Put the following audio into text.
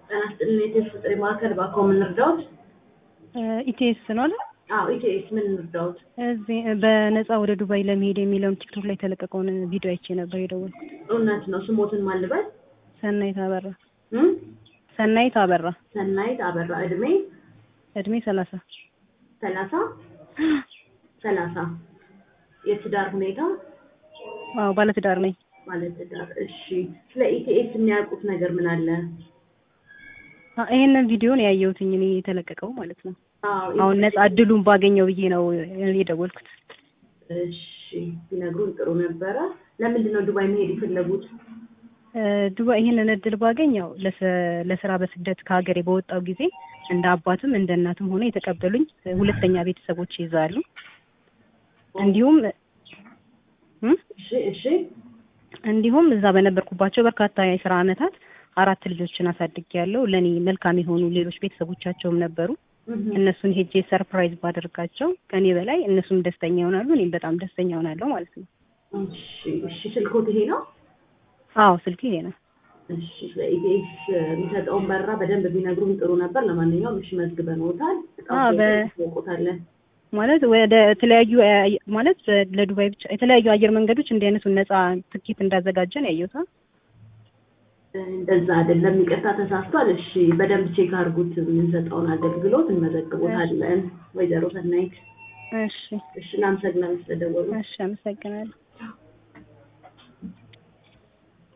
ጤና ይስጥልኝ የቴስት ጥሪ ማዕከል እባክዎ ምን ልርዳዎት? ኢቲኤስ ነው አይደል? አዎ ኢቲኤስ ምን ልርዳዎት? እዚህ በነፃ ወደ ዱባይ ለመሄድ የሚለውን ቲክቶክ ላይ የተለቀቀውን ቪዲዮ አይቼ ነበር የደወልኩት። እውነት ነው ስሞትን ማን ልበል? ሰናይት አበራ። እም? ሰናይት አበራ። ሰናይት አበራ እድሜ እድሜ ሰላሳ ሰላሳ ሰላሳ የትዳር ሁኔታ አዎ ባለትዳር ነኝ። ማለት ትዳር እሺ ስለ ኢቲኤስ የሚያውቁት ነገር ምን አለ? አ- ይሄንን ቪዲዮን ያየሁትኝ እኔ የተለቀቀው ማለት ነው። አዎ አሁን ነፃ እድሉን ባገኘው ብዬ ነው የደወልኩት። እሺ ቢነግሩን ጥሩ ነበረ። ለምንድን ነው ዱባይ መሄድ የፈለጉት? እ፣ ዱባይ ይህንን እድል ባገኝ ያው ለስ- ለስራ በስደት ከሀገሬ በወጣው ጊዜ እንደ አባትም እንደ እናትም ሆነ የተቀበሉኝ እ፣ ሁለተኛ ቤተሰቦች ይይዛሉ። እንዲሁም እም? እሺ እሺ እንዲሁም እዛ በነበርኩባቸው በርካታ የስራ አመታት አራት ልጆችን አሳድጌያለሁ። ለኔ መልካም የሆኑ ሌሎች ቤተሰቦቻቸውም ነበሩ። እህ፣ እነሱን ሄጄ ሰርፕራይዝ ባደርጋቸው ከኔ በላይ እነሱም ደስተኛ ይሆናሉ፣ እኔም በጣም ደስተኛ ሆናለሁ ማለት ነው። እሺ እሺ ስልኮት ይሄ ነው? አዎ ስልክ ይሄ ነው። እሺ ስለ ኢቢኤስ የሚሰጠውን በራ በደንብ ቢነግሩን ጥሩ ነበር። ለማንኛውም እሺ መዝግበንዎታል። አዎ፣ በ- ያውቁታለን። ማለት ወደ የተለያዩ አየ- ማለት ለዱባይ ብቻ የተለያዩ አየር መንገዶች እንዲህ አይነቱን ነፃ ትኬት እንዳዘጋጀን ያየሁት። እንደዛ አይደለም፣ ይቅርታ ተሳስቷል። እሺ በደንብ ቼክ አድርጉት። የምንሰጠውን አገልግሎት እንመዘግቦታለን። ወይዘሮ ሰናይት እሺ እሺ፣ እናመሰግናለን ስለደወሉ። እሺ፣ አመሰግናለሁ።